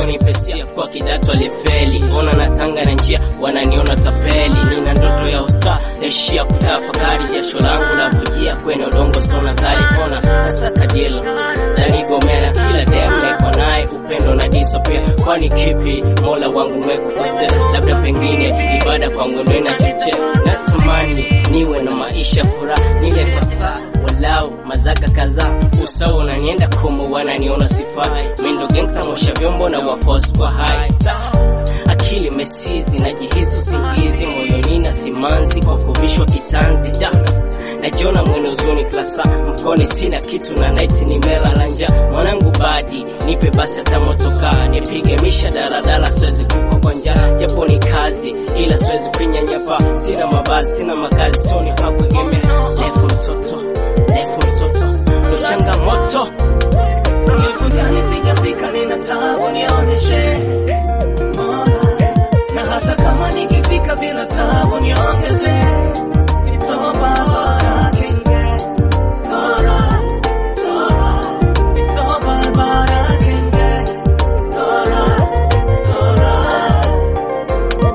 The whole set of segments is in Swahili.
wasionipesia kwa kidato alifeli ona na tanga na njia wananiona tapeli nina ndoto ya usta naishia kutafakari jasho langu la kujia kwenye udongo sona zali ona nasaka deal zanigomera kila dem niko naye upendo na diso pia kwani kipi mola wangu mwekukosea labda pengine ibada kwangu ndo inachochea natamani niwe na maisha furaha nile kwa saa walau madhaka kadhaa usawa unanienda komo wananiona sifai mindo gangsta mosha vyombo na wafos kwa hai Ta, akili mesizi najihisi usingizi moyoni na simanzi kwa kuvishwa kitanzi da najiona mwenye uzuni klasa mfukoni sina kitu na naiti nimelala nja mwanangu badi nipe basi hata motokaa nipige misha daladala siwezi kufa kwa njaa japo ni kazi ila siwezi kuinyanyapa sina mavazi sina makazi soni pakuegemea lefu msoto lefu msoto ndo changamoto Nikutani sijafika nina tabu nionyeshe Mola Na hata kama nikifika bila tabu niongeze It's all about what I can get It's alright, it's alright It's all about what I can get It's alright, it's alright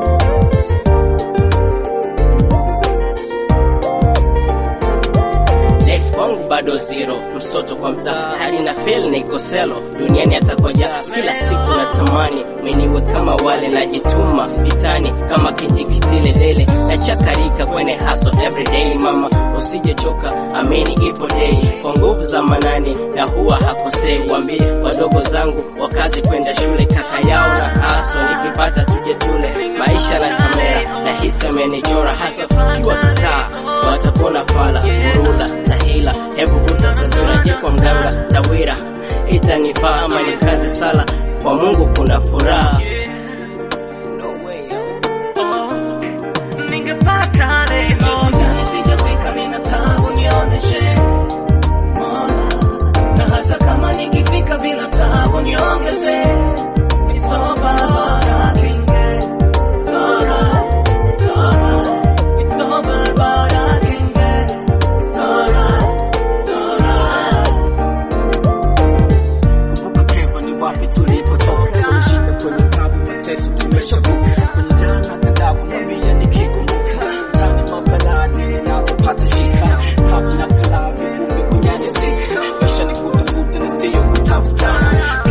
life kwangu bado zero msoto kwa mtaa hali na feel na ikoselo duniani atakoja kila siku natamani meniwe kama wale najituma vitani kama kijikitile dele nachakarika kwenye haso everyday mama usijechoka amini ipo day kwa nguvu za manani na huwa hakosei wambie wadogo zangu wakazi kwenda shule kaka yao na haso nikipata tuje tule maisha na kamera na hisi amenijora hasa kiwa kitaa watapona fala murula tahila hebu kutatazura je kwa mganga tawira itanifaa ama nikaze sala kwa mungu kuna furaha Ningepata leo Nikutani sijafika nina tabu nionyeshe Mola Na hata kama nikifika bila tabu niongeze It's all about what I can get It's alright, it's alright It's all about what I can get It's alright, it's alright Kumbuka Keva ni wapi tulipotoka, tumeshinda kwenye tabu, mateso tumeshavuka, kwenye jana ghadhabu na mia nikikumbuka, tani mabalaa dili nazopata shika, tabu na kalamu kumbe kunyanyasika, maisha ni kutafuta na siyo kutafutana,